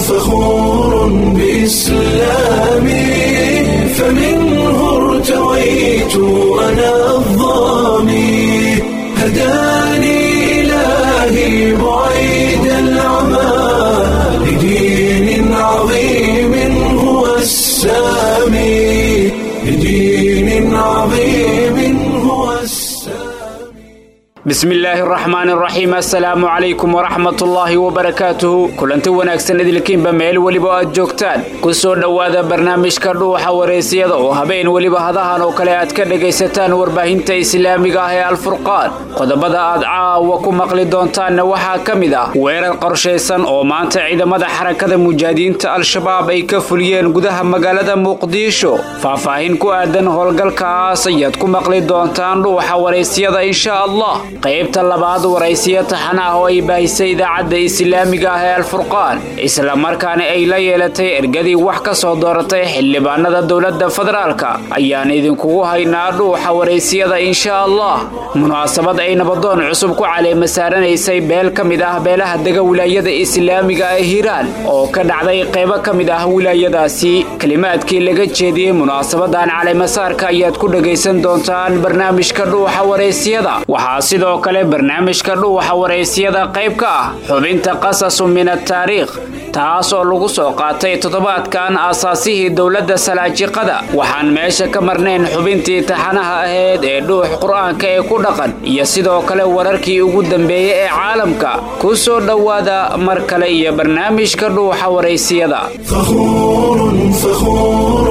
فخور بإسلامي فمنه ارتويت أنا الضامي هداني إلهي بعيد العمى لدين عظيم هو السامي لدين عظيم هو السامي bismillaahi araxmaan araxiim assalaamu calaykum waraxmatullaahi wabarakaatuhu kulanti wanaagsan idilkiinba meel weliba aad joogtaan ku soo dhowaada barnaamijka dhuuxa wareysiyada oo habeen weliba hadahan oo kale aad ka dhegaysataan warbaahinta islaamiga ah ee alfurqaan qodobada aad caawa ku maqli doontaanna waxaa ka mid ah weerar qorshaysan oo maanta ciidamada xarakada mujaahidiinta al-shabaab ay ka fuliyeen gudaha magaalada muqdisho faahfaahin ku aadan howlgalkaas ayaad ku maqli doontaan dhuuxa wareysiyada insha allah qaybta labaad waraysiyo taxan ah oo ay baahisay idaacadda islaamiga ah ee alfurqaan islamarkaana ay la yeelatay ergadii wax ka soo dooratay xildhibaanada dowladda federaalka ayaan idinkugu haynaa dhuuxa waraysiyada insha allah munaasabad ay nabadoon cusub ku caleema saaranaysay beel ka mid ah beelaha dega wilaayada islaamiga ee hiiraan oo ka dhacday qaybo ka mid ah wilaayadaasi kelimaadkii laga jeediyey munaasabadan caleemasaarka ayaad ku dhagaysan doontaan barnaamijka dhuuxa waraysiyada waxaa sidoo kale barnaamijka dhuuxa waraysiyada qayb ka ah xubinta qasasu min ataariikh taas oo lagu soo qaatay toddobaadkan aasaasihii dowladda salaajiqada waxaan meesha ka marnayn xubintii taxanaha ahayd ee dhuux qur-aanka ee ku dhaqan iyo sidoo kale wararkii ugu dambeeyey ee caalamka ku soo dhowaada mar kale iyo barnaamijka dhuuxa waraysiyada فخور فخور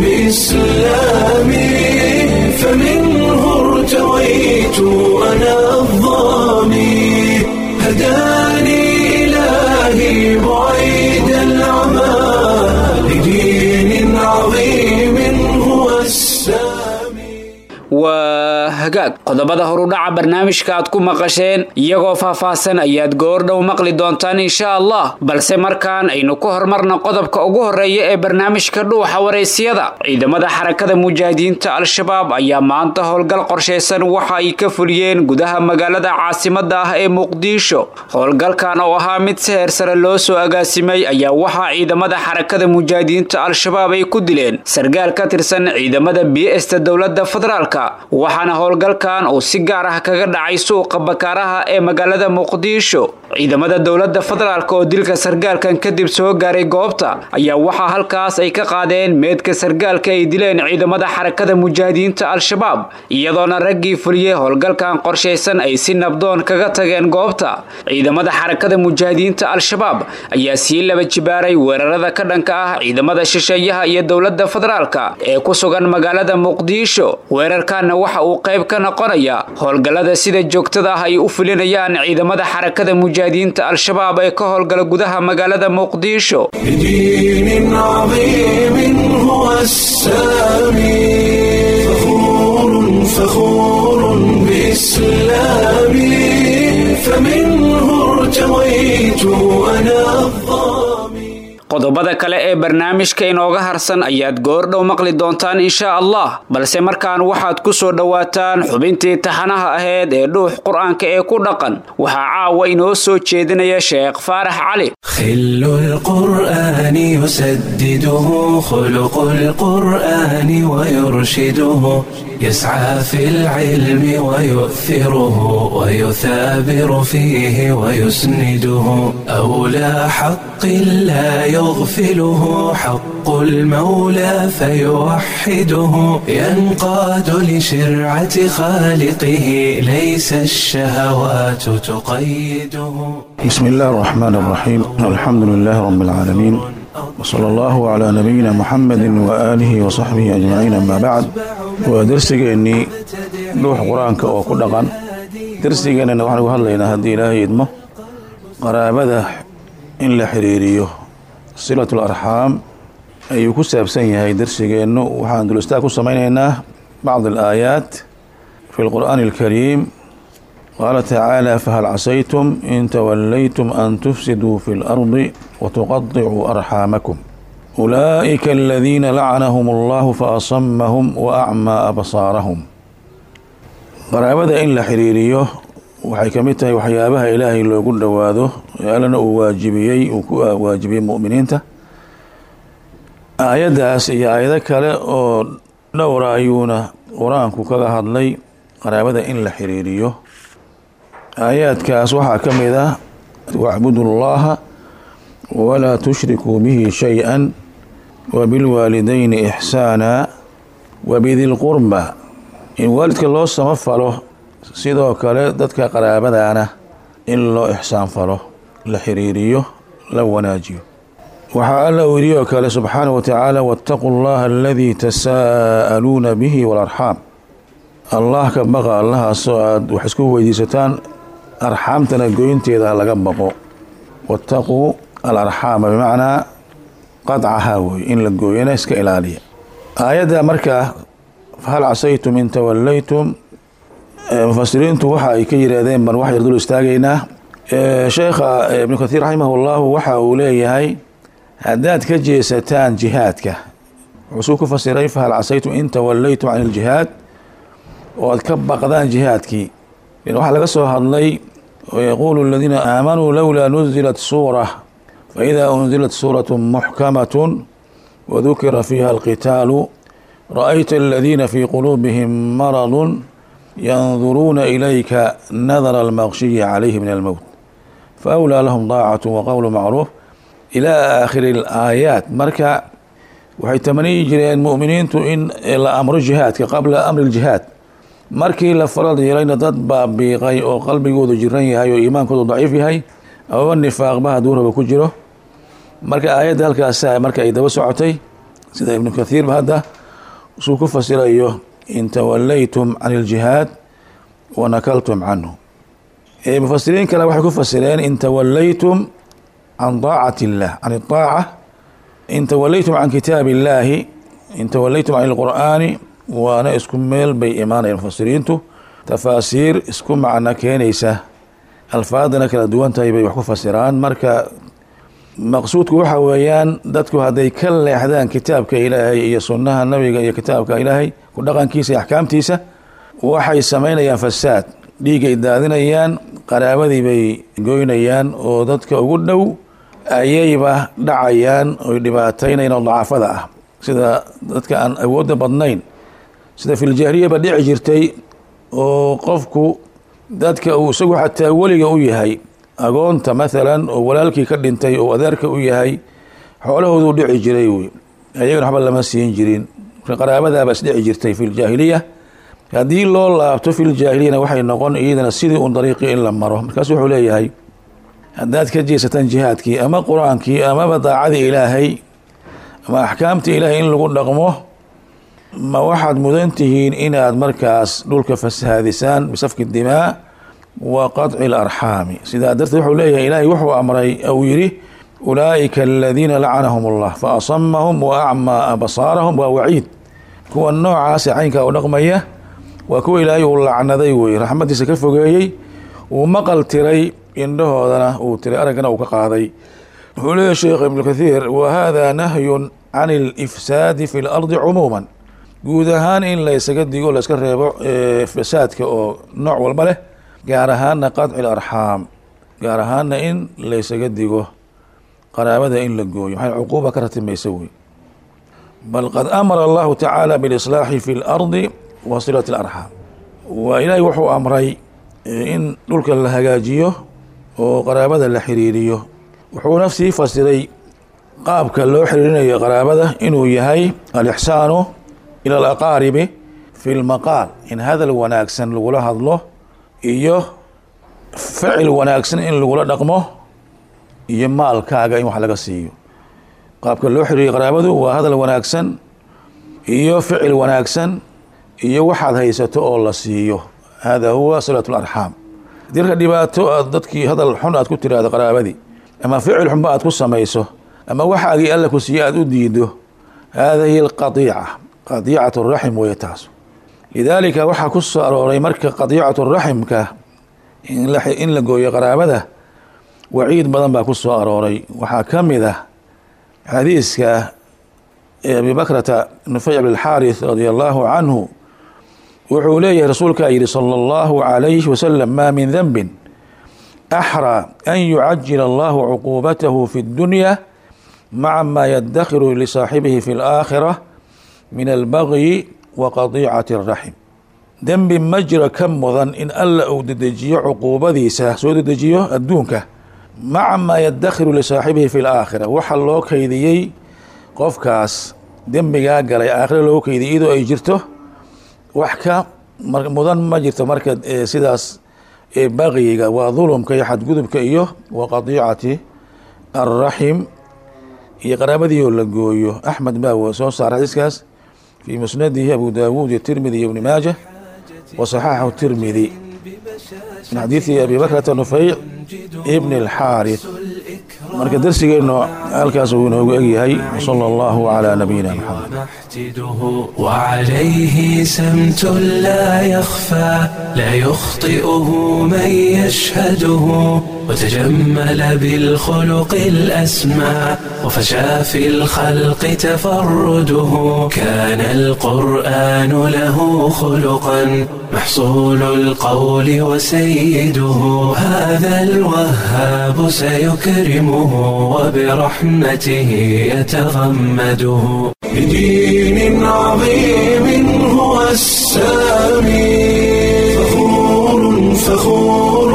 بإسلامي فمنه ارتويت أنا الضامي هداني إلهي بعيد العمى لدين عظيم هو السامي waa hagaag qodobada horudhaca barnaamijka aad ku maqasheen iyagoo faahfaahsan ayaad goordhow maqli doontaan insha allah balse markaan aynu ku hormarna qodobka ugu horeeya ee barnaamijka dhuuxa waraysiyada ciidamada xarakada mujaahidiinta al-shabaab ayaa maanta howlgal qorshaysan waxa ay ka fuliyeen gudaha magaalada caasimada ah ee muqdisho howlgalkan oo ahaa mid si heer sare loo soo agaasimay ayaa waxaa ciidamada xarakada mujaahidiinta al-shabaab ay ku dileen sargaal ka tirsan ciidamada bsta dowlada federaalk waxaana howlgalkan uu si gaar ah kaga dhacay suuqa bakaaraha ee magaalada muqdisho ciidamada dowladda federaalk oo dilka sargaalkan kadib soo gaaray goobta ayaa waxaa halkaas ay ka qaadeen meedka sargaalka ay dileen ciidamada xarakada mujaahidiinta al-shabaab iyadoona raggii fuliyey howlgalkan qorshaysan ay si nabdoon kaga tageen goobta ciidamada xarakada mujaahidiinta al-shabaab ayaa sii laba jibaaray weerarada ka dhanka ah ciidamada shisheeyaha iyo dowladda federaalk ee ku sugan magaalada muqdisho weerarkanna waxa uu qayb ka noqonaya howlgallada sida joogtada ah ay u fulinayaan ciidamada xarakada mujaahidiinta al-shabaab ee ka howlgala gudaha magaalada muqdisho لدين عظيم هو السامي فخور فخور بإسلامي فمنه ارتويت أنا الضامي qodobada kale ee barnaamijka inooga harsan ayaad goordhow maqli doontaan insha allah balse markaan waxaad ku soo dhowaataan xubintii taxanaha ahayd ee dhuux qur-aanka ee ku dhaqan waxaa caawa inoo soo jeedinaya sheekh faarax cali خل القرآن يسدده خلق القرآن ويرشده يسعى في العلم ويؤثره ويثابر فيه ويسنده أولى حق لا يغفله حق المولى فيوحده ينقاد لشرعة خالقه ليس الشهوات تقيده بسم الله الرحمن الرحيم الحمد لله رب العالمين وصلى الله على نبينا محمد وآله وصحبه أجمعين أما بعد ودرسيني روح قرآنك وكل درسينا نحن هذا هدي إلهي يدمه قرابة إن لا حريريه صلة الأرحام أي كسب سنة هاي درسينا وحان دلستا كسمينينا بعض الآيات في القرآن الكريم قال تعالى فهل عسيتم إن توليتم أن تفسدوا في الأرض وتقطعوا أرحامكم أولئك الذين لعنهم الله فأصمهم وأعمى أبصارهم qaraabada in la xiriiriyo waxay ka mid tahay waxyaabaha ilaahay loogu dhowaado ee allana uu waajibiyey uu ku waajibiyey mu'miniinta aayaddaas iyo aayado kale oo dhowra ayuuna qur-aanku kaga hadlay qaraabada in la xiriiriyo aayaadkaas waxaa ka mid ah wacbudu llaha walaa tushrikuu bihi shay-an wabilwaalidayni ixsaana wabidi lqurba in waalidka loo samafalo sidoo kale dadka qaraabadaana in loo ixsaan falo la xiriiriyo la wanaajiyo waxaa alla uu yidhi oo kale subxaana wa tacaala waataquu llaha aladii tasaa'aluuna bihi waalarxaam allah ka baqa allahaasoo aada wax isku weydiisataan arxaamtana goynteeda laga baqo waataquu alarxaama bimacnaa qadcahaa wey in la gooyana iska ilaaliya aayadda markaa fahal casaytum in tawallaytum mufasiriintu waxa ay ka yidhaahdeen baan wax yar dul istaagaynaa sheekha ibnu kathiir raximah llahu waxa uu leeyahay haddaad ka jeesataan jihaadka wuxuu ku fasiray fahal casaytum in tawallaytum can iljihaad oo aad ka baqdaan jihaadkii waxaa laga soo hadlay yaquulu aladiina aamanuu lowlaa nuzilat suura faida unzilat suuraة muxkamaة wadukira fiiha alqitaalu ra'ayta aladiina fii quluubihim maradu yanduruuna ilayka nadara almaqshiyi calayhi min almowt faawlaa lahum daacaة waqowlu macruuf ilaa aakhiri اlaayaat marka waxay tamaniyi jireen mu'miniintu in la amro jihaadka qabla amri اljihaad markii la farad yeelayna dad baabiiqay oo qalbigoodu jiran yahay oo iimaankoodu daciif yahay amaba nifaaqba hadduu raba ku jiro marka aayadda halkaasa marka ay daba socotay sida ibnu kathiirba hadda suu ku fasirayo in tawallaytum can iljihaad wa nakaltum canhu mufasiriin kale waxay ku fasireen in tawallaytum can daacati illah can idaaca in tawallaytum can kitaabi illaahi in tawallaytum can ilqur'aani waana isku meel bay imaanayaan mufasiriintu tafaasiir isku macno keenaysa alfaadana kala duwan tahay bay wax ku fasiraan marka maqsuudku waxa weeyaan dadku hadday ka leexdaan kitaabka ilaahay iyo sunnaha nabiga iyo kitaabka ilaahay ku dhaqankiisa iyo axkaamtiisa waxay samaynayaan fasaad dhiigay daadinayaan qaraabadii bay goynayaan oo dadka ugu dhow ayayba dhacayaan oy dhibaataynayaan oo dacaafada ah sida dadka aan awoodda badnayn sida filjaahiliyaba dhici jirtay oo qofku dadka uu isagu xataa weliga u yahay agoonta maalan oo walaalkii ka dhintay oo adeerka u yahay xoolahoodu dhici jiray wey ayagana waxba lama siin jirin qaraabadaaba isdhici jirtay filjaahiliya haddii loo laabto filjaahiliyana waxay noqon iyadana sidii un dariiqii in la maro markaasu wuxuu leeyahay haddaad ka jeesataan jihaadkii ama qur-aankii amaba daacadii ilaahay ama axkaamtii ilaahay in lagu dhaqmo ma waxaad mudan tihiin inaad markaas dhulka fasahaadisaan bisafki dimaa wa qaطci اlarxaami sidaa darteed wuxuu leeyahay ilaahay wuxuu amray ou yidhi ulaa'ika aladiina lacanahum اllah faasamahum wa acmaa absaarahum waa waciid kuwa noocaasa caynkaa u dhaqmaya waa kuwa ilaahay uu lacnaday wey raxmadiisa ka fogeeyey uu maqal tiray indhahoodana uu tiray araggana uu ka qaaday wuxuu leeyahy sheekh ibnu kathiir wa hada nahyun can اlifsaadi fi اlardi cumuuma guud ahaan in laysaga digo layska reebo fasaadka oo nooc walba leh gaar ahaana qaطci larxaam gaar ahaana in laysaga digo qaraabada in la gooyo maxay cuquuba ka ratimaysa wey bal qad amara allahu tacaala bilislaaxi fi اlardi wa silati اlarxaam waa ilaahay wuxuu amray in dhulka la hagaajiyo oo qaraabada la xiriiriyo wuxuuna sii fasiray qaabka loo xiriirinayo qaraabada inuu yahay alixsaanu ila alaqaaribi fi lmaqaal in hadal wanaagsan lagula hadlo iyo ficil wanaagsan in lagula dhaqmo iyo maalkaaga in wax laga siiyo qaabka loo xiriiriyo qaraabadu waa hadal wanaagsan iyo ficil wanaagsan iyo waxaad haysato oo la siiyo hada huwa silat larxaam haddii marka dhibaato aad dadkii hadal xun aad ku tiraahdo qaraabadii ama ficil xunba aad ku samayso ama waxaagii alla ku siiye aad u diido hada hiy alqadiica qadiicat raxim weeye taas lidaalika waxaa ku soo arooray marka qadiicat raximka in la gooyo qaraabada waciid badan baa ku soo arooray waxaa ka mid ah xadiiska abi bakrata nufay bn xaarith radia allahu canhu wuxuu leeyahay rasuulkaa yidhi sala allahu calayhi wasalam maa min denbin axraa an yucajila allahu cuquubatahu fi اddunya maca maa yadakhiru lisaaxibihi fi اlaakhira min albagyi wa qadiicati اraxim dembi ma jiro ka mudan in alla uu dedejiyo cuquubadiisa soo dedejiyo adduunka maca maa yadakhiru lisaaxibihi fi laakhira waxa loo keydiyey qofkaas dembigaa galay aakhira loo keydiyay iyadoo ay jirto wax ka mudan ma jirto marka sidaas baqiyiga waa dulumka iyo xadgudubka iyo wa qadiicati alraxim iyo qaraabadii oo la gooyo axmed baa soo saara xadiiskaas fii musnadihi abu daawuud iyo tirmidi iyo ibni maaja wa saxaxahu tirmidi min xadiidi abi bakrata nufeyc ibni alxaarith marka darsigeennu halkaas uu inoogu egyahay wsala allahu calaa nabiyina maxamed محتده وعليه سمت لا يخفى لا يخطئه من يشهده وتجمل بالخلق الأسمى وفشى في الخلق تفرده كان القرآن له خلقا محصول القول وسيده هذا الوهاب سيكرمه وبرحمته يتغمده بدين عظيم هو السامي فخور فخور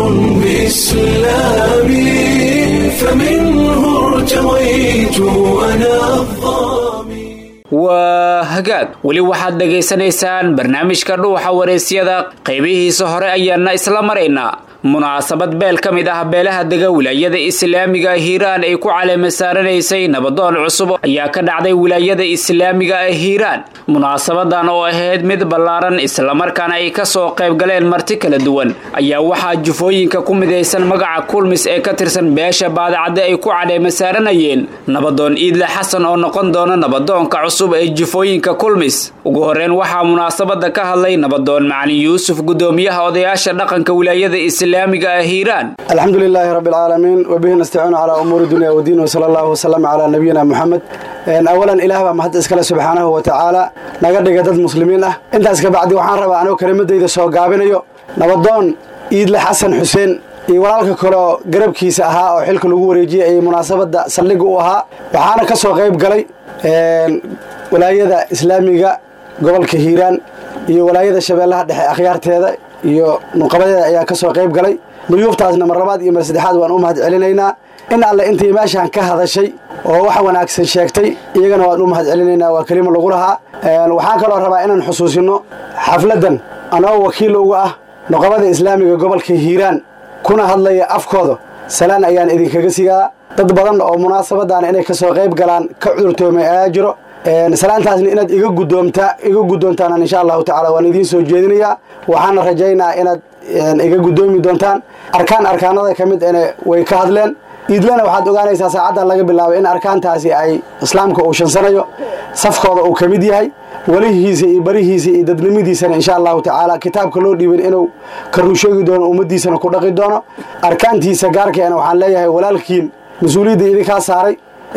بإسلامي فمنه ارتويت أنا الظامي waa hagaag weli waxaad dhegaysanaysaan barnaamijka dhuuxa wareysyada qaybihiisa hore ayaana isla maraynaa munaasabad beel ka mid ah beelaha dega wilaayada islaamiga hiiraan ay ku caleema saaranaysay nabadoon cusub ayaa ka dhacday wilaayada islaamiga ee hiiraan munaasabadan oo ahayd mid ballaaran islamarkaana ay kasoo qayb galeen marti kala duwan ayaa waxaa jufooyinka ku midaysan magaca kulmis ee ka tirsan beesha baadacadde ay ku caleema saaranayeen nabadoon iidle xasan oo noqon doona nabadoonka cusub ee jufooyinka kulmis ugu horeyn waxaa munaasabada ka hadlay nabadoon macalin yuusuf gudoomiyaha odayaasha dhaqanka wilaayada islaamiga ee hiiraan الحمد لله رب العالمين وبه نستعين على أمور الدنيا والدين وصلى الله وسلم على نبينا محمد إن أولا إله بقى محد إسكاله سبحانه وتعالى نقدر قدد مسلمين أه أنت أسكا بعد وحان ربا أنا وكلمة دي سو قابين أيو نبضون إيد لحسن حسين iyo walaalka kaleo garabkiisa ahaa oo xilka lagu wareejiyey ay munaasabada saldhig u ahaa waxaana ka soo qayb galay walaayada islaamiga gobolka hiiraan iyo walaayada shabeellaha dhexe akhyaarteeda iyo nuqabadeeda ayaa ka soo qayb galay duyuuftaasna mar labaad iyo mar saddexaad waan u mahad celinaynaa in alle intii meeshaan ka hadashay oo wax wanaagsan sheegtay iyagana waan u mahad celinaynaa waa kelimo lagu lahaa waxaan kaloo rabaa inaan xusuusino xafladan anoo wakiil uga ah nuqabada islaamiga gobolka hiiraan kuna hadlaya afkooda salaan ayaan idinkaga sigaa dad badan oo munaasabadan inay ka soo qayb galaan ka cudurtoomay ayaa jiro salaantaasna inaad iga gudoomtaa iga guddoontaan insha allahu tacala waan idiin soo jeedinayaa waxaana rajaynaa inaad iga guddoomi doontaan arkaan arkaanada ka mid ene way ka hadleen iidlana waxaad ogaanaysaa saacaddan laga bilaabay in arkaantaasi ay islaamka uu shansanayo safkooda uu ka mid yahay welihiisa iyo barihiisa iyo dadnimadiisana insha allahu tacaala kitaabka loo dhiibin inuu ka runsheegi doono ummaddiisana ku dhaqi doono arkaantiisa gaarkeena waxaan leeyahay walaalkiin mas-uuliyadda idinkaa saaray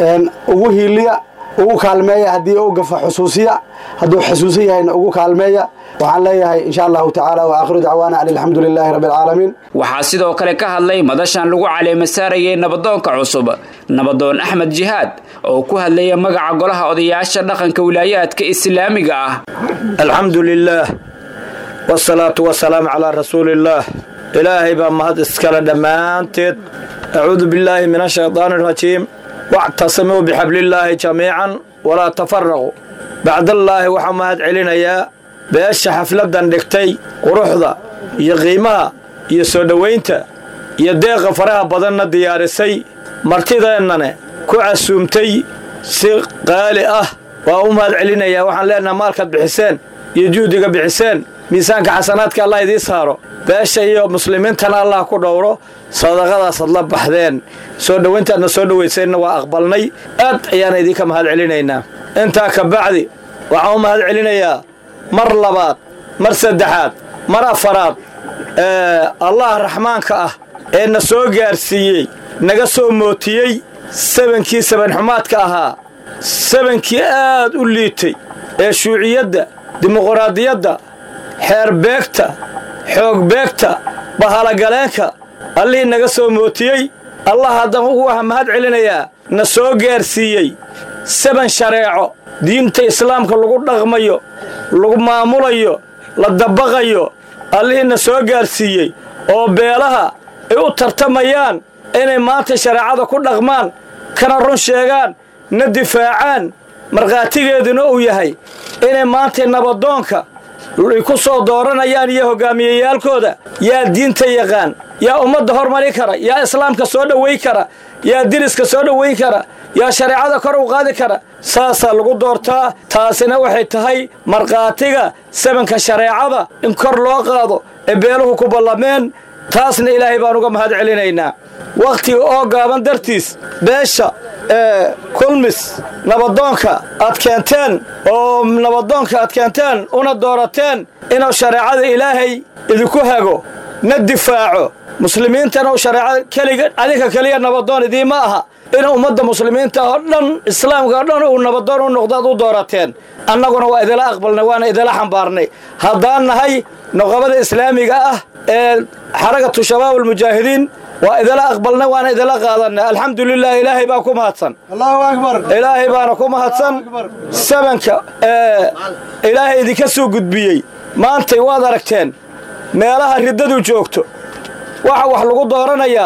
ugu hiiliya ugu kaalmeeya haddii u gafa xusuusiya hadduu xusuusan yahayna ugu kaalmeeya waxaan leeyahay insha allahu tacaala wa aakhiru dacwaana an alxamdu lilaahi rabbi alcaalamiin waxaa sidoo kale ka hadlay madashan lagu caleema saarayay nabadoonka cusub nabadoon axmed jihaad oo ku hadlaya magaca golaha odayaasha dhaqanka wilaayaadka islaamiga ah alxamdu lilaah wsalaatu wasalaamu calaa rasuuliillaah ilaahay baa mahad iskale dhammaanteed acuudu billaahi min ashaydaani arajiim wactasimuu bixablillaahi jamiican walaa tafaraquu bacdallaahi waxaa mahad celinayaa beesha xafladdan dhigtay quruxda iyo qiimaha iyo soo dhowaynta iyo deeqa faraha badanna diyaarisay martideennane ku casuumtay si qaali ah waa u mahad celinayaa waxaan leenaha maalkaad bixiseen iyo juhdiga bixiseen miisaanka xasanaadka allah idii saaro beesha iyo muslimiintana allah ku dhowro sadaqadaasaad la baxdeen soo dhowayntaadna soo dhowayseenna waa aqbalnay aad ayaana idinka mahad celinaynaa intaa ka bacdi waxaan u mahad celinayaa mar labaad mar saddexaad mar afaraad allah raxmaanka ah ee na soo gaarsiiyey naga soo mootiyey sabankii sabanxumaadka ahaa sabankii aad u liitay ee shuuciyadda dimuquraadiyadda xeer beegta xoog beegta bahalagaleenka allihii naga soo mootiyey allah haddaan ugu waxa mahad celinayaa na soo gaarsiiyey saban shareeco diinta islaamka lagu dhaqmayo lagu maamulayo la dabaqayo allihii na soo gaarsiiyey oo beelaha ay u tartamayaan inay maanta shareecada ku dhaqmaan kana run sheegaan na difaacaan markhaatigeeduna uu yahay inay maanta nabadoonka ay ku soo dooranayaan iyo hogaamiyeyaalkooda yaa diinta yaqaan yaa ummadda hormari kara yaa islaamka soo dhowayn kara yaa diriska soo dhowayn kara yaa shareecada kor u qaadi kara saasaa lagu doortaa taasina waxay tahay markhaatiga sabanka shareecada in kor loo qaado ee beeluhu ku ballameen taasna ilaahay baan uga mahad celinaynaa wakhtiga oo gaaban dartiis beesha ee kulmis nabadoonka aad keenteen oo nabadoonka aad keenteen una doorateen inuu shareecada ilaahay idinku hago na difaaco muslimiintana uu shareecada keliga adinka keliya nabadoon idiima aha in ummadda muslimiinta oo dhan islaamka oo dhan uu nabadoon u noqdo aad u doorateen annaguna waa idila aqbalnay waana idila xambaarnay haddaan nahay noqobada islaamiga ah ee xaragatu shabaab almujaahidiin waa idila aqbalnay waana idila qaadanay alxamdulilah ilaahay baa ku mahadsan allahu akbar ilaahay baana ku mahadsan sabanka ee ilaahay idinka soo gudbiyey maantay waad aragteen meelaha riddadu joogto waxa wax lagu dooranayaa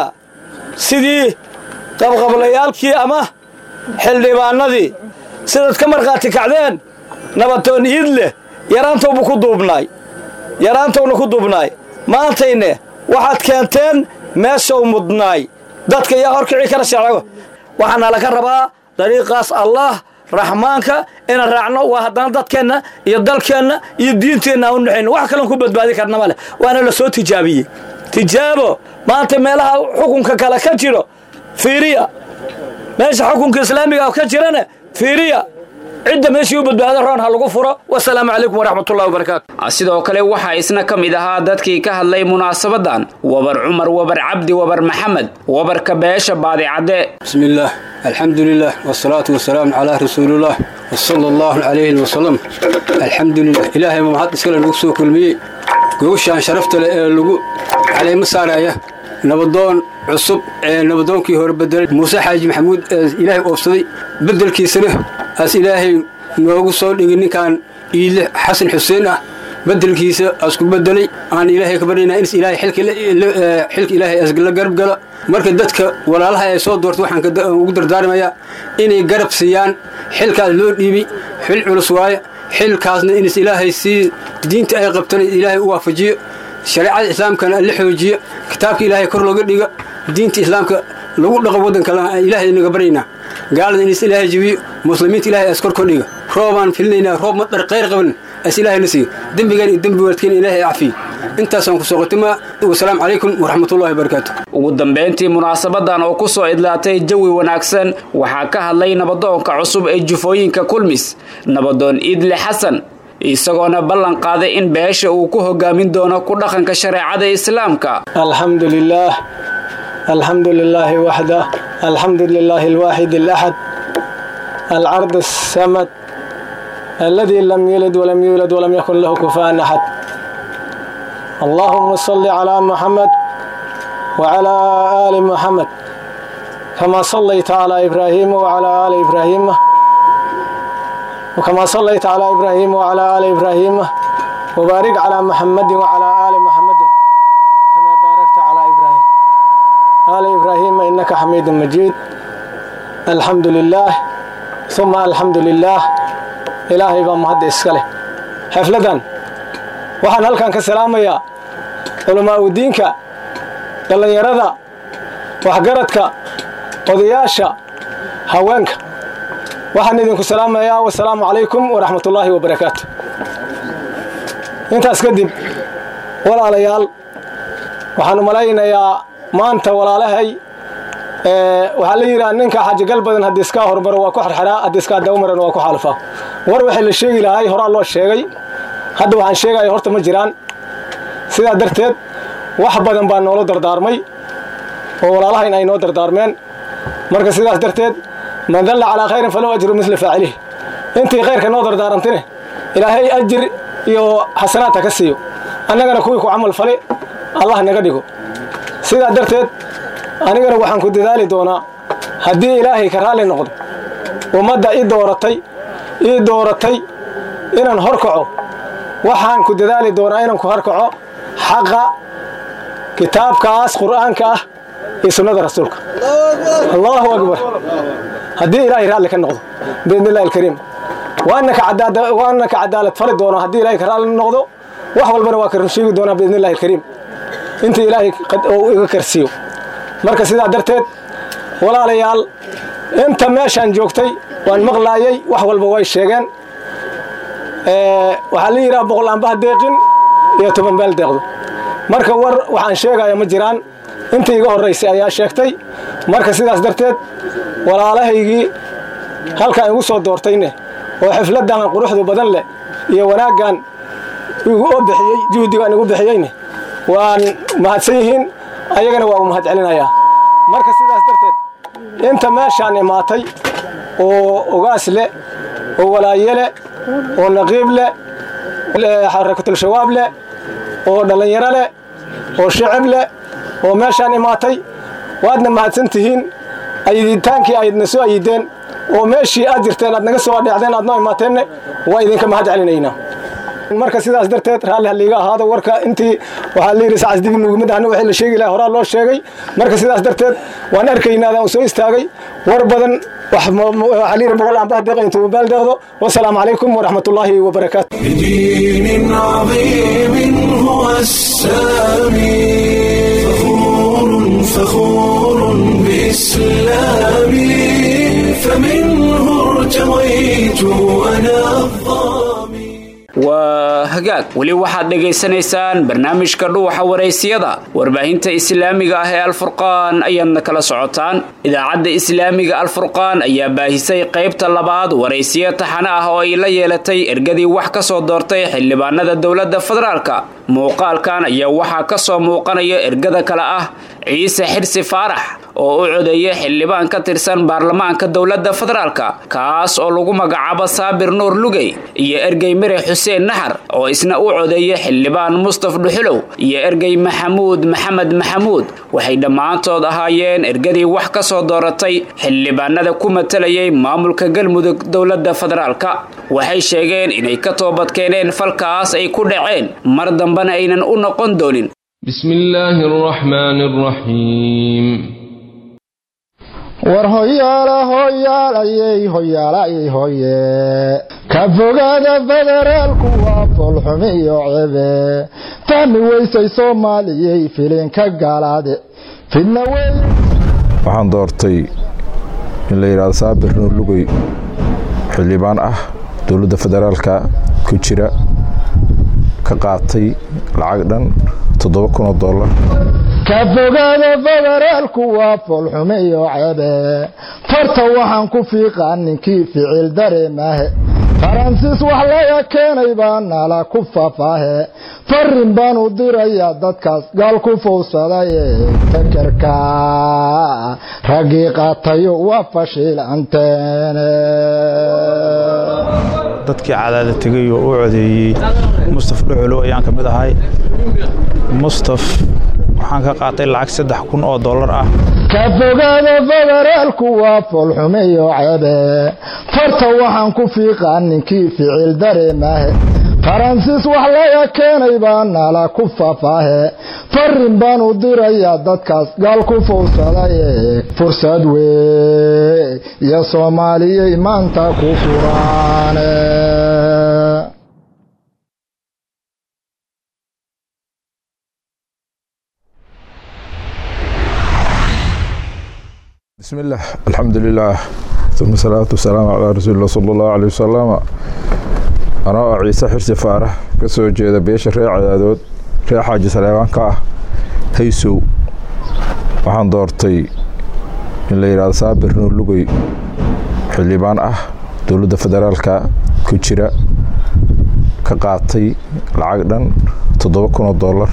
sidii qabqablayaalkii ama xildhibaanadii sidaad ka markhaati kacdeen nabatoon iid leh yaraantowbu ku duubnaay yaraantowna ku duubnaay maantayne waxaad keenteen meeshau mudnaay dadka yaa horkici kara sharcigo waxaana laga rabaa dariiqaas allah raxmaanka inaan raacno waa haddana dadkeenna iyo dalkeenna iyo diinteenna aan u naxayno wax kalen ku badbaadi karna ma leh waana la soo tijaabiyey tijaabo maanta meelaha xukunka kale ka jiro fiiriya meesha xukunka islaamiga ka jirana fiiriya cidda meeshii u badbaada roon ha lagu furo wasalaamu calaykum waraxmatullahi wabarakaatu sidoo kale waxaa isna ka mid ahaa dadkii ka hadlay munaasabadan wabar cumar wabar cabdi wabar maxamed wabarka beesha baadicadde بسم الله الحمد لله والصلاة والسلام على رسول الله وصلى الله عليه وسلم الحمد لله إلهي ما محد إسكال نقصو كل مي قوشان شرفت لغو علي مسارة نبضون عصب نبضون كي هو بدل موسى حاج محمود إلهي أوصدي بدل كي سنه أس إلهي نوغو صول إني كان إله حسن حسين bedelkiisa asku bedelay aan ilaahay ka baryayna in ilaahay xilka xilka ilaahay asgala garab gala marka dadka walaalaha ay soo doortay waxaan ugu dardaarmayaa inay garab siiyaan xilkaas loo dhiibi xil culus waaye xilkaasna in ilaahay sii diinta ay qabtana ilaahay u waafajiyo shareecada islaamkana la xoojiyo kitaabka ilaahay kor looga dhigo diinta islaamka lagu dhaqo waddanka ilaahay inaga baryaynaa gaalada in ilaahay jabiyo muslimiinta ilaahay as kor kordhiga roobaan filinaynaa roob madar qayr qaban as ilaahay na siiyo dembigaan iyo dembi waalidkeen ilaahay cafiyo intaasaan ku soo qatimaa wasalaamu calaykum waraxmatullahi wabarakaatu ugu dambayntii munaasabadan oo ku soo idlaatay jawi wanaagsan waxaa ka hadlay nabadoonka cusub ee jufooyinka kulmis nabadoon iidle xasan isagoona ballan qaaday in beesha uu ku hogaamin doono ku dhaqanka shareecada islaamka الحمد لله الحمد لله وحده الحمد لله الواحد الأحد العرض السمد الذي لم يلد ولم يولد ولم يكن له كفاء أحد اللهم صل على محمد وعلى آل محمد كما صليت على إبراهيم وعلى آل إبراهيم وكما صليت على إبراهيم وعلى آل إبراهيم وبارك على محمد وعلى آل محمد كما باركت على إبراهيم آل إبراهيم إنك حميد مجيد الحمد لله ثم الحمد لله إلهي بمهد إسكاله حفلة waxaan halkan ka salaamayaa culamaa u diinka dhallinyarada waxgaradka odayaasha haweenka waxaan idinku salaamayaa wasalaamu calaykum waraxmatullaahi wabarakaatu intaas kadib walaalayaal waxaan malaynayaa maanta walaalahay waxaa la yidhaha ninka xajigal badan haddii iskaa hormaro waa ku xerxeraa haddii iskaa dawmaran waa ku xaalufaa war waxay la sheegi lahay horaa loo sheegay hadda waxaan sheegaya horta ma jiraan sidaa darteed wax badan baa noola dardaarmay oo walaalahayn ay noo dardaarmeen marka sidaas darteed man dalla calaa khayrin falow ajru misla faacilihi intii khayrka noo dardaarantine ilaahay ajir iyo xasanaad ha ka siiyo annagana kuwii ku camal fale allah naga dhigo sidaa darteed anigana waxaan ku dadaali doonaa haddii ilaahay ka raalli noqdo ummadda i dooratay ii dooratay inaan hor kaco waxaan ku dadaali doonaa inaan ku horkaco xaqa kitaabkaas qur'aanka ah iyo sunnada rasuulka allahu akbar haddii ilaahay raalli ka noqdo biidni illahi alkariim waana ka cadaalad fali doonaa haddii ilahay ka raalli noqdo wax walbana waa ka sheegi doonaa biidni illahi alkariim inta ilaahay uu iga karsiiyo marka sidaa darteed walaalayaal inta meeshaan joogtay waan maqlaayay wax walba way sheegeen waxaa la yidhaha boqol aanbaha deeqin iyo toban beel deeqdo marka war waxaan sheegaya ma jiraan intii iga horraysay ayaa sheegtay marka sidaas darteed walaalahaygii halkaan igu soo doortayne oo xifladdan quruxdu badan leh iyo wanaaggan oo bixiyey juhdigaan igu bixiyeyne waan mahadsan yihiin ayagana waa u mahad celinayaa marka sidaas darteed inta meeshaan imaatay oo ogaas leh oo walaaye leh oo naqiib leh xarakatul-shabaab leh oo dhallinyaro leh oo shicib leh oo meeshaan imaatay waadna mahadsan tihiin ayiditaankii aydna soo ayideen oo meeshii aad jirteen aad naga soo adheecdeen aad noo imaateenne waa idinka mahad celinaynaa marka sidaas darteed raalli haliiga ahaado warka intii waxaa layidhi sacas dibi nugumid ahna wixii la sheegi lahaa horaa loo sheegay marka sidaas darteed waan arkaynaadaan u soo istaagay war badan waxaa layidhi boqol aanbaha deeqa intuu baal deeqdo wasalaamu calaykum waraxmat ullaahi wabarakaatu بدين عظيم هو السامي فخور فخور بإسلامي فمنه ارتويت أنا الظامي waa hagaag weli waxaad dhegaysanaysaan barnaamijka dhuuxa waraysiyada warbaahinta islaamiga ah ee alfurqaan ayaadna kala socotaan idaacadda islaamiga alfurqaan ayaa baahisay qaybta labaad waraysiyo taxane ah oo ay la yeelatay ergadii wax ka soo doortay xildhibaanada dowladda federaalka muuqaalkan ayaa waxaa ka soo muuqanaya ergada kale ah ciise xirsi faarax oo u codeeyay xildhibaan ka tirsan baarlamaanka dowladda federaalka kaas oo lagu magacaabo saabir nuur lugey iyo ergey mere xuseen naxar oo isna u codeeyay xildhibaan mustaf dhuxulow iyo ergey maxamuud maxamed maxamuud waxay dhammaantood ahaayeen ergadii wax ka soo dooratay xildhibaanada ku matalayay maamulka galmudug dowladda federaalka waxay sheegeen inay ka toobadkeeneen falkaas ay ku dhaceen mar dambena aynan u noqon doonin بسم الله الرحمن الرحيم war hoyaala hoyaalayey hoyaalayey hoye ka fogaada federaalku waa foolxumi iyo cebe fahmi weysay soomaaliyey filinka gaalaade fidna wey waxaan doortay in la yidhahdo saabir nuur lugey xildhibaan ah dowladda federaalka ku jira ka qaatay lacag dhan toddoba kun oo dollar ka fogaada federaalku waa foolxume iyo cebe farta waxaan ku fiiqaa ninkii ficil dareemahe faransiis wax laga keenay baa nala ku faafaahe farin baan u dirayaa dadkaas gaal ku fowsadaye fakerka raggii qaatayo waa fashiilanteene dadkii cadaada tegay oo u codeeyey mustaf dhuxulow ayaan ka mid ahay mustaf waxaan ka qaatay lacag saddex kun oo dollar ah ka fogaada federaalku waa foolxume iyo cebe farta waxaan ku fiiqaa ninkii ficil dareemahe faransiis wax laga keenay baa nala ku faafaahe farin baan u dirayaa dadkaas gaal ku fowsadaye fursad wey iyo soomaaliyey maanta ku furaane بسم الله الحمد لله ثم الصلاة والسلام على رسول الله صلى الله عليه وسلم أنا عيسى حرسي فارح كسو جيدا بيش ريع عدادود ريع حاجة سليمان كاه هيسو waxaan doortay in la yidhahdo saabir nuur lugey xildhibaan ah dowladda federaalka ku jira ka qaatay lacag dhan toddoba kun oo dollar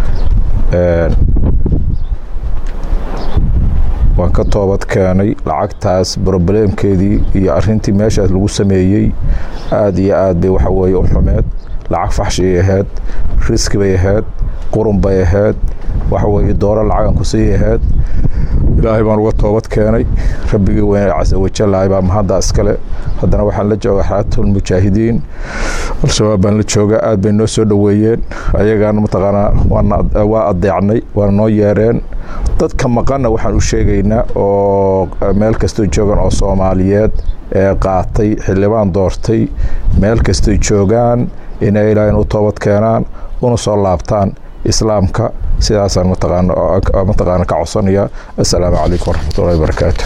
waan ka toobad keenay lacagtaas brobleemkeedii iyo arintii meeshaas lagu sameeyey aada iyo aad bay waxa weeye u xumeed lacag faxshi ay ahayd riski bay ahayd qurun bay ahayd waxa weeye dooro lacagan ku sii ahayd ilaahay baan uga toobad keenay rabbigii weyne casa wajalahay baa mahadda iskale haddana waxaan la joogaa xayatul mujaahidiin al-shabaab baan la joogaa aad bay noo soo dhoweeyeen ayagaan mataqaanaa waa adeecnay waana noo yeereen dadka maqanna waxaan u sheegaynaa oo meel kastoo joogan oo soomaaliyeed ee qaatay xildhibaan doortay meel kastoy joogaan inay ilaahay u toobad keenaan una soo laabtaan islaamka sidaasaan mataqaana ka codsanaya assalaamu calaykum waraxmatullahi wabarakaatu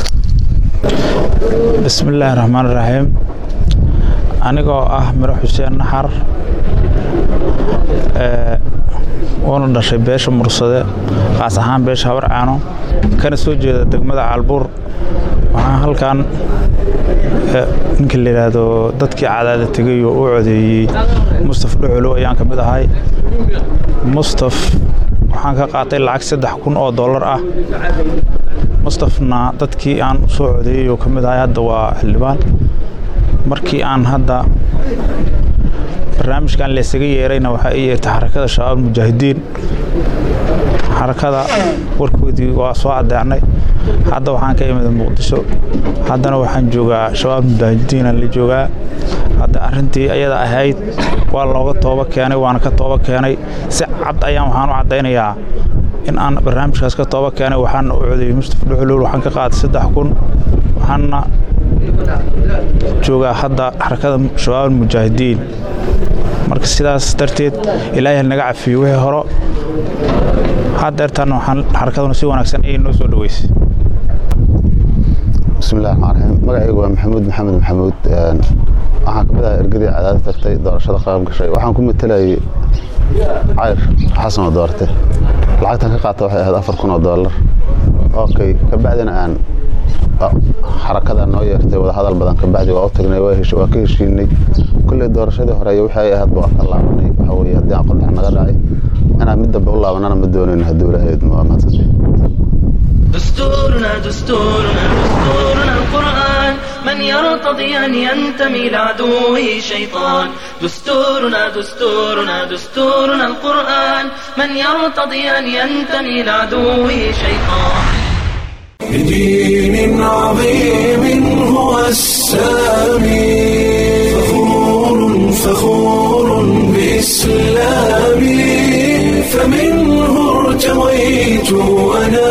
bismi illaahi raxmaan raxiim anigoo ah miro xuseen naxar uuna dhashay beesha mursade qaas ahaan beesha habar caano kana soo jeeda degmada caalbuur waxaan halkan ninka la yidhaahdo dadkii cadaada tegay oo u codeeyey mustaf dhuxulow ayaan ka mid ahay mustaf waxaan ka qaatay lacag saddex kun oo dollar ah mustafna dadkii aan u soo codeeyey oo ka mid ahay hadda waa xildhibaan markii aan hadda barnaamijkan laysaga yeerayna waxaa ii yeertay xarakada shabaab mujaahidiin xarakada warkoodii waa soo adeecnay hadda waxaan ka imida muqdisho haddana waxaan joogaa shabaab mujaahidiinaan la joogaa hadda arrintii ayada ahayd waa looga tooba keenay waana ka tooba keenay si cad ayaan waxaan u caddaynayaa in aan barnaamijkaas ka tooba keenay waxaana u codeeyey mustaf dhuxulool waxaan ka qaaday saddex kun waxaana joogaa hadda xarakada shabaab mujaahidiin marka sidaas darteed ilaahay naga cafiyo wixii horo haddeertaana waxaan xarakaduna si wanaagsan ayay noo soo dhoweysay bismillahi raxmaan raxiim magacaygu waa maxamuud maxamed maxamuud waxaan kamid ahaa ergadii cadaada tagtay doorashada qaab gashay waxaan ku matelayay cayr xasan oo doorte lacagtan ka qaata waxay ahayd afar kun oo dollar okay kabacdina aan xarakada noo yeertay wadahadal badan kabacdi waa u tagnay waa ka heshiinay kulley doorashadii hore waxay ahayd waa ka laabanay waxa weye haddii aan qodhex naga dhacay inaan mid dambe u laabanana ma doonayno hadduu ilaahay idmo waa mahadsantahay دستورنا دستورنا دستورنا القرآن من يرتضي أن ينتمي لعدوه شيطان دستورنا دستورنا دستورنا القرآن من يرتضي أن ينتمي لعدوه شيطان بدين عظيم هو السامي فخور فخور بإسلامي فمنه ارتويت أنا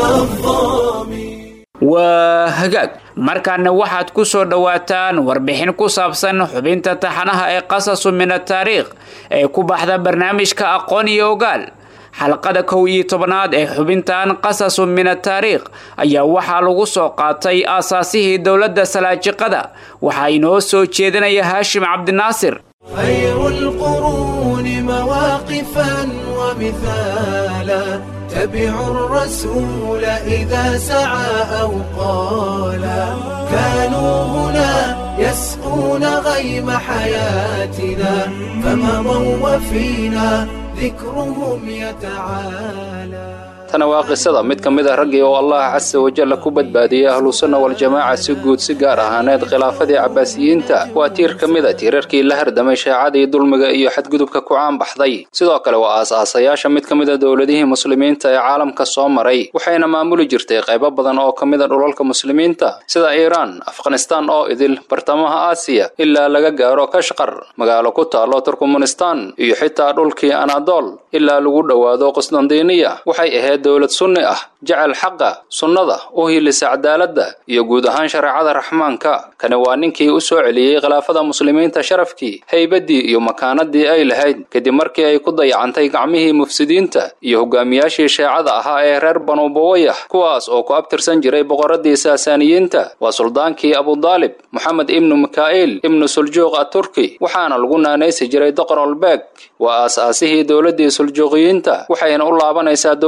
waa hagaag markaana waxaad ku soo dhowaataan warbixin ku saabsan xubinta taxanaha ee qasasu min ataariikh ee ku baxda barnaamijka aqoon iyo ogaal xalqada kow iyo tobanaad ee xubintan qasasu min ataariikh ayaa waxaa lagu soo qaatay aasaasihii dowladda salaajiqada waxaa inoo soo jeedinaya haashim cabdinaasir خير القرون مواقفا ومثالا تبعوا الرسول إذا سعى أو قالا كانوا هنا يسقون غيم حياتنا فمضوا وفينا ذكرهم يتعالى tana waa qisada mid ka mid a raggii oo allah casa wajalla ku badbaadiyey ahlusunna waljamaaca si guud si gaar ahaaneed khilaafadii cabbaasiyiinta waa tiir ka mid a tiirarkii la hardamay shaacadii dulmiga iyo xadgudubka ku caanbaxday sidoo kale waa aas-aasayaasha mid ka mid a dowladihii muslimiinta ee caalamka soo maray waxayna maamuli jirtay qaybo badan oo ka mid a dhulalka muslimiinta sida iiraan afghanistaan oo idil bartamaha aasiya ilaa laga gaaro kashqar magaalo ku taalo turkmanistan iyo xitaa dhulkii anadol ilaa lagu dhowaado qusdandiiniya waxay ahayd dowlad sunni ah jecel xaqa sunnada u hilisa cadaaladda iyo guud ahaan shareecada raxmaanka kani waa ninkii u soo celiyey khilaafada muslimiinta sharafkii haybaddii iyo makaanadii ay lahayd kadib markii ay ku dayacantay gacmihii mufsidiinta iyo hogaamiyaashii sheecada ahaa ee reer banu buwayah kuwaas oo ku abtirsan jiray boqoradii saasaaniyiinta waa suldaankii abudaalib moxamed ibnu mikaa'iil ibnu suljuuq aturki waxaana lagu naanaysi jiray doqor olbeeg waa aas-aasihii dowladdii suljuuqiyiinta waxayna u laabanaysaa dowladdan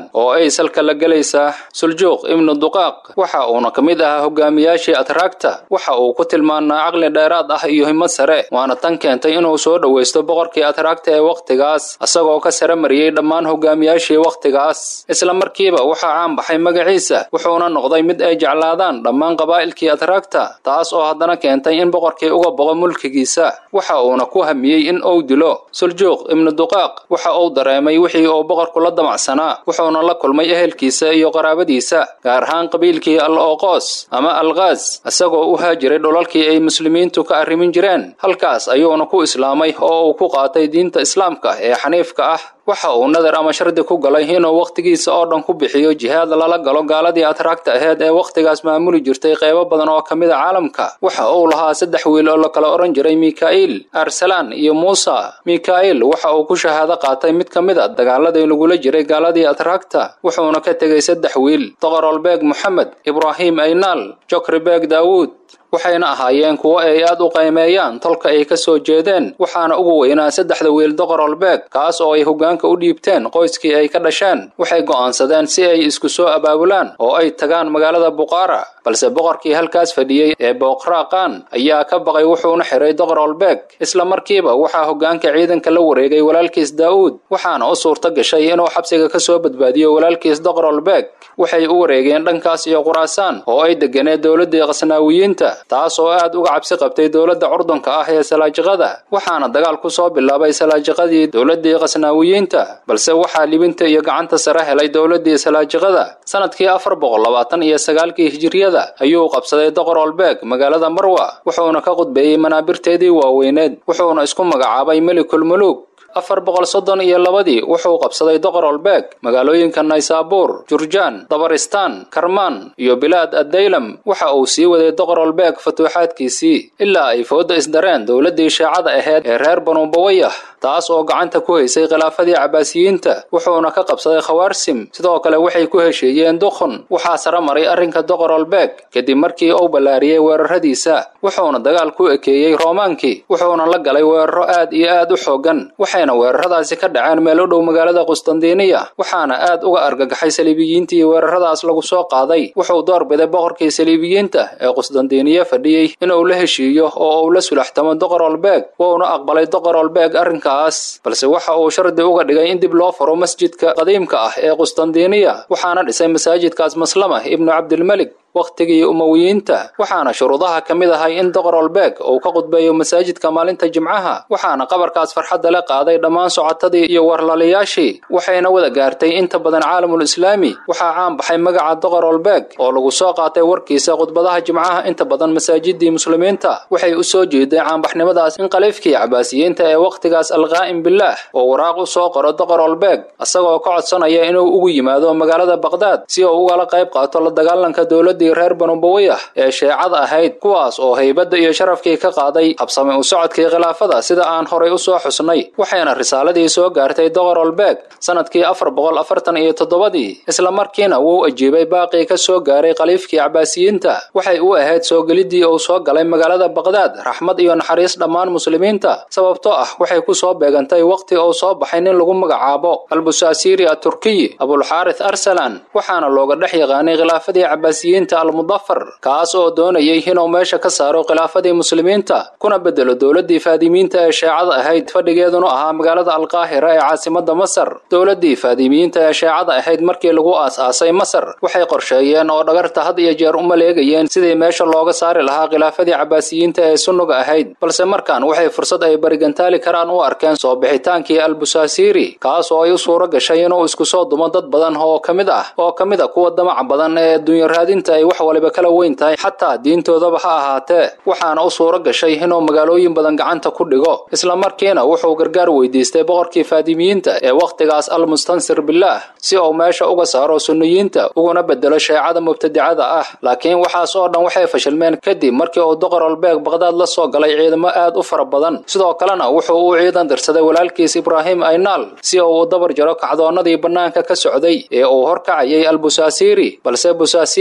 oo ay salka la gelaysaa suljuuq ibnu duqaaq waxa uuna ka mid ahaa hogaamiyaashii atraagta waxa uu ku tilmaanaa caqli dheeraad ah iyo himad sare waana tan keentay inuu soo dhowaysto boqorkii atraagta ee wakhtigaas isagoo ka sare mariyey dhammaan hogaamiyaashii wakhtigaas isla markiiba waxaa caan baxay magaciisa wuxuuna noqday mid ay jeclaadaan dhammaan qabaa'ilkii atraagta taas oo haddana keentay in boqorkii uga boqo mulkigiisa waxa uuna ku hamiyey in uu dilo suljuuq ibnu duqaaq waxa uu dareemay wixii uu boqorku la damacsanaa wuxuuna la kulmay ehelkiisa iyo qaraabadiisa gaar ahaan qabiilkii al ooqoos ama alkaas isagoo u haajiray dhulalkii ay muslimiintu ka arrimin jireen halkaas ayuuna ku islaamay oo uu ku qaatay diinta islaamka ee xaniifka ah waxa uu nadar ama shardi ku galay inuu wakhtigiisa oo dhan ku bixiyo jihaad lala galo gaaladii atraagta aheyd ee wakhtigaas maamuli jirtay qaybo badan oo ka mid a caalamka waxa uu lahaa saddex wiil oo la kala odhan jiray mika'il arsalaan iyo muusa mika'il waxa uu ku shahaado qaatay mid ka mid a dagaaladii lagula jiray gaaladii atraagta wuxuuna ka tegey saddex wiil doqorolbeeg moxamed ibraahim aynaal jokribeeg daawuud waxayna ahaayeen kuwo ay aad u qaymeeyaan tolka ay ka soo jeedeen waxaana ugu weynaa saddexda wiil doqorolbeeg kaas oo ay hoggaanka u dhiibteen qoyskii ay ka dhasheen waxay go'aansadeen si ay isku soo abaabulaan oo ay tagaan magaalada buqaara balse boqorkii halkaas fadhiyey ee booqraaqaan ayaa ka baqay wuxuuna xiray doqorolbeeg isla markiiba waxaa hoggaanka ciidanka la wareegay walaalkiis daa'uud waxaana u suurto gashay inuu xabsiga ka soo badbaadiyo walaalkiis doqorolbeeg waxay u wareegeen dhankaas iyo quraasaan oo ay deganeed dowladdii qasnaawiyiinta taas oo aad uga cabsi qabtay dowladda curdunka ah ee salaajiqada waxaana dagaal ku soo bilaabay salaajiqadii dowladdii qasnaawiyiinta balse waxaa libinta iyo gacanta sare helay dowladdii salaajiqada sanadkii afar boqol labaatan iyo sagaalkii hijiriyada ayuu qabsaday doqorolbeeg magaalada marwa wuxuuna ka qudbeeyey manaabirteedii waaweyneed wuxuuna isku magacaabay melikul muluuk afar boqol soddon iyo labadii wuxuu qabsaday doqorolbeeg magaalooyinka naysaabuur jurjaan dabaristaan karmaan iyo bilaad addaylam waxa uu sii waday doqorolbeeg fatuuxaadkiisii ilaa ay fooda isdareen dowladdii shaacada aheyd ee reer banuubawayah taas oo gacanta ku haysay khilaafadii cabaasiyiinta wuxuuna ka qabsaday khawaarsim sidoo kale waxay ku heshiiyeen dukhun waxaa sare maray arrinka doqorolbeeg kadib markii uu ballaariyey weeraradiisa wuxuuna dagaal ku ekeeyey roomaankii wuxuuna la galay weeraro aad iyo aad u xooggan waxayna weeraradaasi ka dhaceen meel u dhow magaalada qustandiniya waxaana aad uga argagaxay saliibiyiintii weeraradaas lagu soo qaaday wuxuu doorbiday boqorkii saliibiyiinta ee qustandiniya fadhiyey inuu la heshiiyo oo uu la sulaxtamo doqorolbeeg wuuna aqbalay doqorolbeeg arrinkaas balse waxa uu shardi uga dhigay in dib loo furo masjidka qadiimka ah ee qustandiniya waxaana dhisay masaajidkaas maslama ibnu cabdilmelik wakhtigii umowiyiinta waxaana shuruudaha ka mid ahay in doqorolbeeg uu ka qudbeeyo masaajidka maalinta jimcaha waxaana qabarkaas farxadda la qaaday dhammaan socotadii iyo warlaliyaashii waxayna wada gaartay inta badan caalamul islaami waxaa caan baxay magaca doqorolbeeg oo lagu soo qaatay warkiisa khudbadaha jimcaha inta badan masaajidii muslimiinta waxay u soo jeeday caanbaxnimadaas in khaliifkii cabaasiyiinta ee wakhtigaas alqaa'im bilaah oo waraaq u soo qoro doqorolbeeg isagoo ka codsanaya inuu ugu yimaado magaalada baqdaad si uu ugala qayb qaato la dagaalanka dowladii reer banubawayah ee sheecada ahayd kuwaas oo haybadda iyo sharafkii ka qaaday habsame u socodkii khilaafada sida aan horay u soo xusnay waxayna risaaladii soo gaartay doqorolbeeg sanadkii afar boqol afartan iyo toddobadii isla markiina wuu ajiibay baaqii ka soo gaaray khaliifkii cabaasiyiinta waxay u ahayd soo geliddii uu soo galay magaalada baqdaad raxmad iyo naxariis dhammaan muslimiinta sababtoo ah waxay ku soo beegantay wakhti uu soo baxay nin lagu magacaabo albusaasiiri aturkiyi abulxaarith arsalan waxaana looga dhex yaqaanay khilaafadii cabaasiyiinta almudafar kaas oo doonayay inuu meesha ka saaro khilaafadii muslimiinta kuna bedelo dowladdii faadimiinta ee sheecada ahayd fadhigeeduna ahaa magaalada alqaahira ee caasimada masar dowladdii faadimiyiinta ee sheecada ahayd markii lagu aas-aasay masar waxay qorsheeyeen oo dhagarta had iyo jeer u maleegayeen sidii meesha looga saari lahaa khilaafadii cabaasiyiinta ee sunnuga ahayd balse markaan waxay fursad ay barigantaali karaan u arkeen soo bixitaankii albusaasiiri kaas oo ay u suuro gashay inuu isku soo dumo dad badan oo ka mid ah oo ka mid a kuwa damaca badan ee adduunyo raadinta ay wax waliba kala weyn tahay xataa diintoodaba ha ahaatee waxaana u suuro gashay inuu magaalooyin badan gacanta ku dhigo isla markiina wuxuu gargaar weydiistay boqorkii faadimiyiinta ee wakhtigaas almustansir bilaah si uu meesha uga saaro sunniyiinta uguna bedelo sheecada mubtadicada ah laakiin waxaas oo dhan waxay fashilmeen kadib markii uu doqorolbeeg baqdaad la soo galay ciidamo aad u fara badan sidoo kalena wuxuu u ciidan dirsaday walaalkiis ibraahim aynaal si uu u dabar jaro kacdoonnadii bannaanka ka socday ee uu horkacayay albusaasiiri balse busaasiiri waxa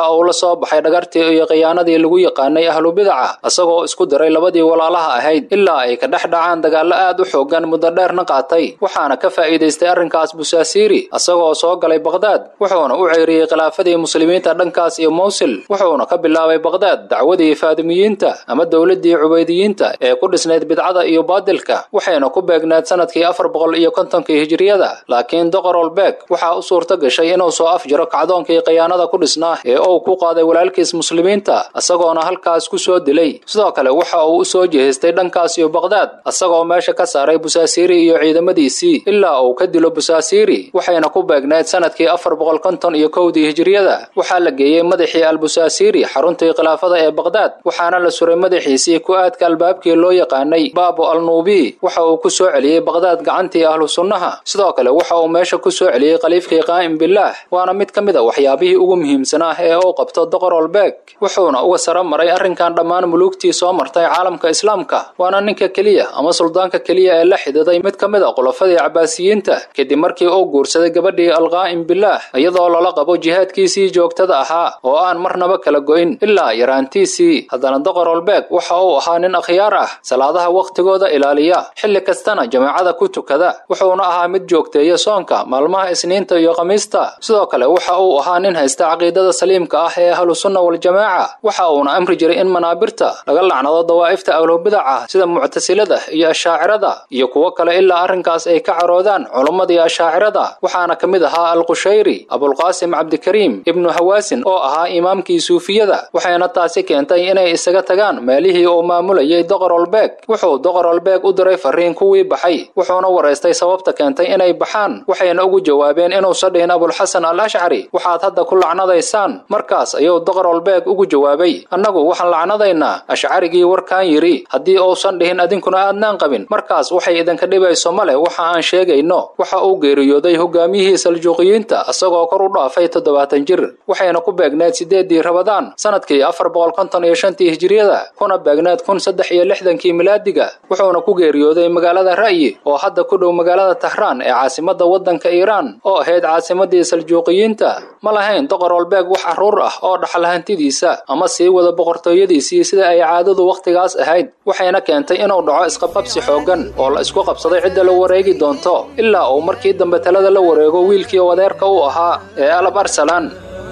waxa uu la soo baxay dhagartii iyo khiyaanadii lagu yaqaanay ahlubidaca isagoo isku diray labadii walaalaha ahayd ilaa ay ka dhex dhacaan dagaallo aad u xoogan muddo dheerna qaatay waxaana ka faa'iidaystay arrinkaas busaasiiri isagoo soo galay baqhdaad wuxuuna u ceyriyey khilaafadii muslimiinta dhankaas iyo mowsil wuxuuna ka bilaabay baqhdaad dacwadii faadimiyiinta ama dowladdii cubaydiyiinta ee ku dhisnayd bidcada iyo baadilka waxayna ku beegneed sanadkii afar boqol iyo kontonkii hijiriyada laakiin doqorolbeeg waxaa u suurto gashay inuu soo afjiro kacdoonkii khiyaanada ku dhisnaa ee uu ku qaaday walaalkiis muslimiinta isagoona halkaas ku soo dilay sidoo kale waxa uu u soo jeestay dhankaas iyo baqhdaad isagoo meesha ka saaray busaasiiri iyo ciidamadiisii ilaa uu ka dilo busaasiiri waxayna ku beegneed sanadkii afar boqol konton iyo kowdii hijiriyada waxaa la geeyey madaxii albusaasiiri xaruntii khilaafada ee baqhdaad waxaana la suray madaxiisii ku aadka albaabkii loo yaqaanay baabo alnuubi waxa uu ku soo celiyey baqhdaad gacantii ahlu sunnaha sidoo kale waxa uu meesha ku soo celiyey khaliifkii qaa'im bilaah waana mid ka mid a waxyaabihii ugu muhiimsanaa ee uu qabto doqorolbeeg wuxuuna uga sara maray arrinkan dhammaan muluugtii soo martay caalamka islaamka waana ninka keliya ama suldaanka keliya ee la xididay mid ka mid a khulafadii cabaasiyiinta kadib markii uu guursaday gabadhii alqaa'im bilaah iyadoo lala qabo jihaadkiisii joogtada ahaa oo aan marnaba kala go'in ilaa yaraantiisii haddana doqorolbeeg waxa uu ahaa nin akhyaar ah salaadaha wakhtigooda ilaaliya xilli kastana jamaacada ku tukada wuxuuna ahaa mid joogteeya soonka maalmaha isniinta iyo khamiista sidoo kale waxa uu ahaa nin haysta caqiidada saliimka ah ee ahlusunna waljamaaca waxa uuna amri jiray in manaabirta laga lacnado dawaa'ifta ahlubidaca sida muctasilada iyo ashaacirada iyo kuwo kale ilaa arrinkaas ay ka caroodaan culummadii ashaacirada waxaana ka mid ahaa alqushayri abulqaasim cabdikariim ibnu hawaasin oo ahaa imaamkii suufiyada waxayna taasi keentay inay isaga tagaan meelihii uu maamulayay doqorolbeeg wuxuu doqorolbeeg u diray fariin kuwii baxay wuxuuna waraystay sababta keentay inay baxaan waxayna ugu jawaabeen inuusan dhihin abulxasan al ashcari waxaad hadda ku lacnadaysaan markaas ayuu doqorolbeeg ugu jawaabay annagu waxaan lacnadaynaa ashcarigii warkaan yidhi haddii uusan dhihin adinkuna aadnaan qabin markaas waxay idinka dhibayso male waxa aan sheegayno waxa uu geeriyooday hogaamiyihii saljuuqiyiinta isagoo kor u dhaafay toddobaatan jir waxayna ku beegneed sideedii rabadaan sanadkii afar boqol konton iyo shantii hijiriyada kuna beegneed kun saddex iyo lixdankii milaadiga wuxuuna ku geeriyooday magaalada ra'yi oo hadda ku dhow magaalada tahraan ee caasimadda waddanka iiraan oo ahayd caasimadii saljuuqiyiinta ma lahayn doqorolbeeg wax carruur ah oo dhaxal hantidiisa ama sii wada boqortooyadiisii sida ay caadadu wakhtigaas ahayd waxayna keentay inuu dhaco isqabqabsi xooggan oo la isku qabsaday cidda la wareegi doonto ilaa uu markii dambe talada la wareego wiilkii wadeerka u ahaa ee alab arsalan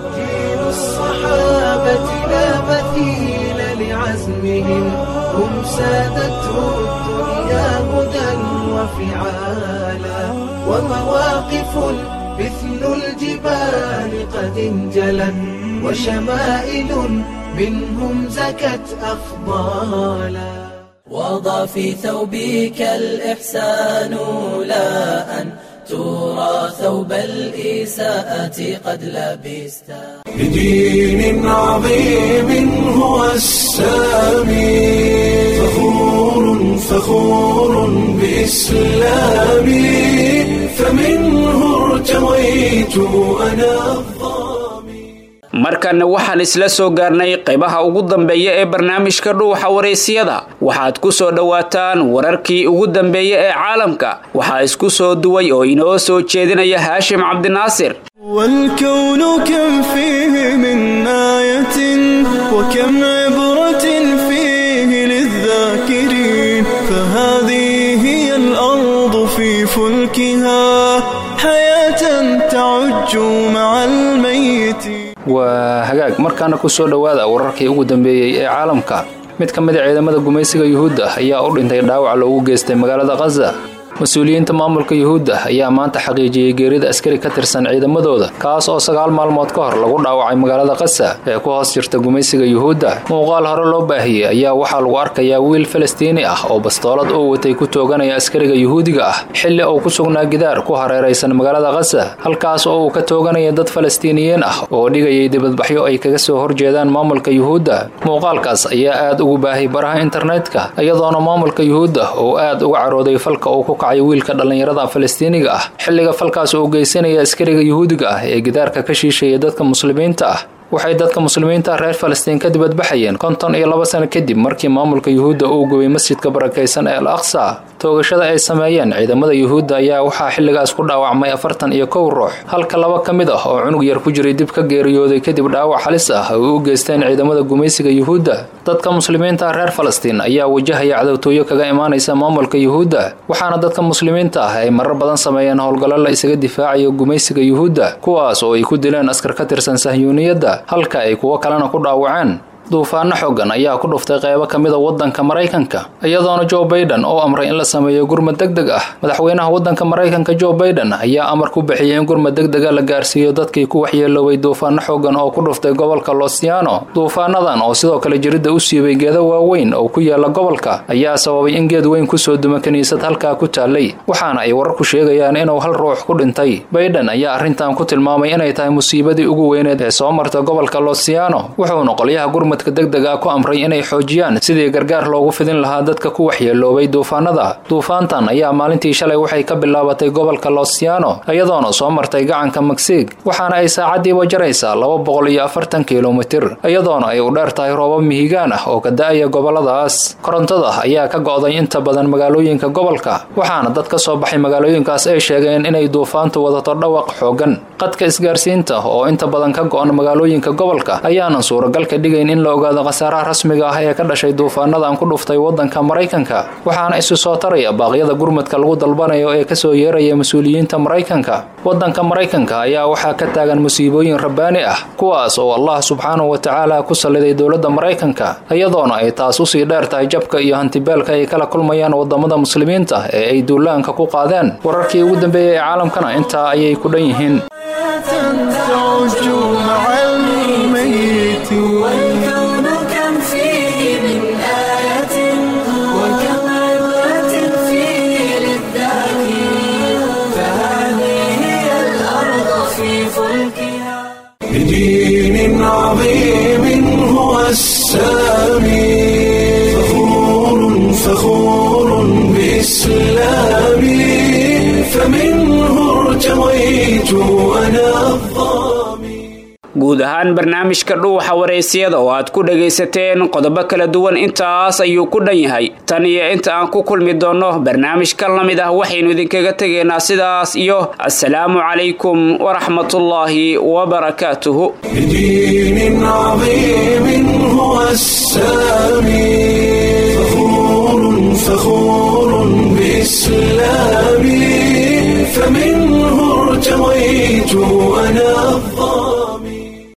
الصحابة لا مثيل لعزمهم هم سادته الدنيا هدى وفعالا ومواقف مثل الجبال قد انجلت وشمائل منهم زكت أفضالا وضع في ثوبك الإحسان لا أن ترى ثوب الإساءة قد لبست بدين عظيم هو السامي فخور فخور بإسلامي فمنه ارتويت أنا markanna waxaan isla soo gaarnay qaybaha ugu dambeeya ee barnaamijka dhuuxa wareysiyada waxaad ku soo dhowaataan wararkii ugu dambeeya ee caalamka waxaa isku soo duway oo inoo soo jeedinaya haashim cabdinaasir والكون كم فيه من آية وكم عبرة فيه للذاكرين فهذه هي الأرض في فلكها حياة تعج مع الميت waa hagaag markaana ku soo dhowaada wararkii ugu dambeeyey ee caalamka mid ka mid a ciidamada gumaysiga yuhuudda ayaa u dhintay dhaawac loogu geystay magaalada khaza mas-uuliyiinta maamulka yuhuudda ayaa maanta xaqiijiyey geerida askari ka tirsan ciidamadooda kaas oo sagaal maalmood ka hor lagu dhaawacay magaalada kasa ee ku hoos jirta gumaysiga yuhuudda muuqaal hore loo baahiyey ayaa waxaa lagu arkayaa wiil falastiini ah oo bastoolad uu watay ku tooganaya askariga yuhuudiga ah xilli uu ku sugnaa gidaar ku hareeraysan magaalada kasa halkaas oo uu ka tooganaya dad falastiiniyiin ah oo dhigayay dibadbaxyo ay kaga soo horjeedaan maamulka yuhuudda muuqaalkaas ayaa aad ugu baahay baraha internetka iyadoona maamulka yuhuudda uu aad uga carooday falka uu ku kacay wiilka dhallinyarada falastiiniga ah xilliga falkaas uu geysanaya askariga yuhuudiga ah ee gidaarka ka shiishaya dadka muslimiinta ah waxay dadka muslimiinta reer falastiin ka dibadbaxayeen konton iyo laba sano kadib markii maamulka yuhuudda uu gubay masjidka barakaysan ee al aqsa toogashada ay sameeyeen ciidamada yuhuudda ayaa waxaa xilligaas ku dhaawacmay afartan iyo kow ruux halka laba ka mid ah oo cunug yar ku jiray dib ka geeriyooday kadib dhaawac halis ah ay u geysteen ciidamada gumaysiga yuhuudda dadka muslimiinta reer falastiin ayaa wajahaya cadowtooyo kaga imaanaysa maamulka yuhuudda waxaana dadka muslimiinta ah ay marar badan sameeyeen howlgallo la isaga difaacayo gumaysiga yuhuudda kuwaas oo ay ku dileen askar ka tirsan sahyuuniyadda halka ay kuwo kalena ku dhaawaceen duufaano xoogan ayaa ku dhuftay qeybo ka mid a waddanka maraykanka iyadoona joe baiden oo amray in la sameeyo gurmad deg deg ah madaxweynaha waddanka maraykanka joe baiden ayaa amar ku bixiyay in gurmad deg dega la gaarsiiyo dadkii ku waxyeeloobay duufaano xoogan oo ku dhuftay gobolka losiano duufaanadan oo sidoo kale jiridda u siibay geedo waaweyn oo ku yaala gobolka ayaa sababay in geed weyn kusoo duma kiniisad halkaa ku taallay waxaana ay wararku sheegayaan inuu hal ruux ku dhintay baiden ayaa arrintan ku tilmaamay inay tahay musiibadii ugu weyneed ee soo marta gobolka losiano wuxuuna qolyaha gurmad degdeg ah ku amray inay xoojiyaan sidii gargaar loogu fidin lahaa dadka ku waxyeeloobay duufaanada duufaantan ayaa maalintii shalay waxay ka bilaabatay gobolka losiano iyadoona soo martay gacanka magsiig waxaana ay saacadiiba jaraysaa laba boqol iyo afartan kilomitir iyadoona ay u dheer tahay roobab mihigaan ah oo ka da-aya goboladaas korontada ayaa ka go'day inta badan magaalooyinka gobolka waxaana dad ka soo baxay magaalooyinkaas ay sheegeen inay duufaantu wadato dhawaq xoogan qadka isgaarsiinta oo inta badan ka go'an magaalooyinka gobolka ayaanan suuragal ka dhigayn in la ogaado khasaaraha rasmiga ah ee ka dhashay duufaanadan ku dhuftay waddanka maraykanka waxaana isu soo taraya baaqyada gurmadka lagu dalbanayo ee kasoo yeeraya mas-uuliyiinta maraykanka waddanka maraykanka ayaa waxaa ka taagan musiibooyin rabbaani ah kuwaas oo allah subxaanahu wa tacaala ku salliday dowladda maraykanka iyadoona ay taas usii dheer tahay jabka iyo hantibeelka ay kala kulmayaan wadamada muslimiinta ee ay duulaanka ku qaadeen wararkii ugu dambeeyay ee caalamkana intaa ayay ku dhan yihiin والكون كم فيه من آية وكم عبرة فيه للذاكرين فهذه هي الأرض في فلكها بدين عظيم هو السامي فخور فخور بإسلامي فمنه ارتويت أنا guud ahaan barnaamijka dhuuxa wareysiyada oo aad ku dhagaysateen qodobo kala duwan intaas ayuu ku dhan yahay tan iyo inta aan ku kulmi doonno barnaamijkan la mid ah waxaynu idinkaga tegaynaa sidaas iyo assalaamu calaykum waraxmatullaahi wabarakaatuhu بدين عظيم هو السامي فخور فخور بإسلامي فمنه ارتويت أنا